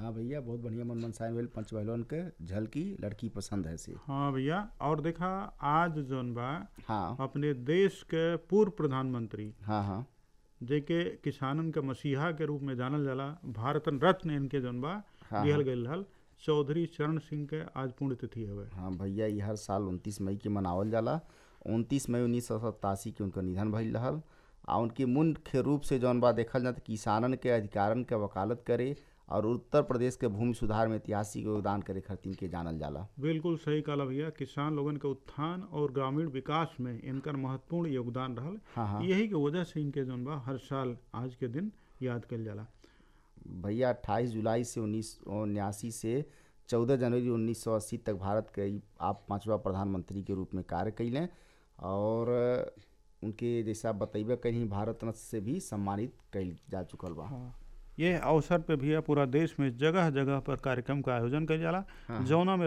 हाँ भैया बहुत बढ़िया मन मनसाइन वेल पंच बहलोन के झलकी लड़की पसंद है से हाँ भैया और देखा आज जौन बा हाँ अपने देश के पूर्व प्रधानमंत्री हाँ हाँ जेके किसानन के मसीहा के रूप में जानल जाला भारत रत्न इनके जौन बा हाँ, दिहल गईल रहल चौधरी चरण सिंह के आज पुण्यतिथि हवे हाँ भैया ये हर साल उनतीस मई के मनावल जाला उनतीस मई उन्नीस सौ सतासी के उनका निधन भइल रहल आ उनके मुख्य रूप से जौन बा देखल जाता किसानन के अधिकारन के वकालत करे और उत्तर प्रदेश के भूमि सुधार में ऐतिहासिक योगदान करे खातिर के जानल जाला बिल्कुल सही कहला भैया किसान लोगन के उत्थान और ग्रामीण विकास में इनकर महत्वपूर्ण योगदान रहल हाँ हाँ यही के वजह से इनके जौन बा हर साल आज के दिन याद कल जाला भैया अट्ठाईस जुलाई से उन्नीस उन्यासी से चौदह जनवरी उन्नीस सौ अस्सी तक भारत के ई आप पांचवा प्रधानमंत्री के रूप में कार्य कैलें और उनके जैसा बतैबे कहीं भारत रत्न से भी सम्मानित कैल जा चुकल बा ये अवसर पे भैया पूरा देश में जगह जगह पर कार्यक्रम का आयोजन कइल जाला जौना में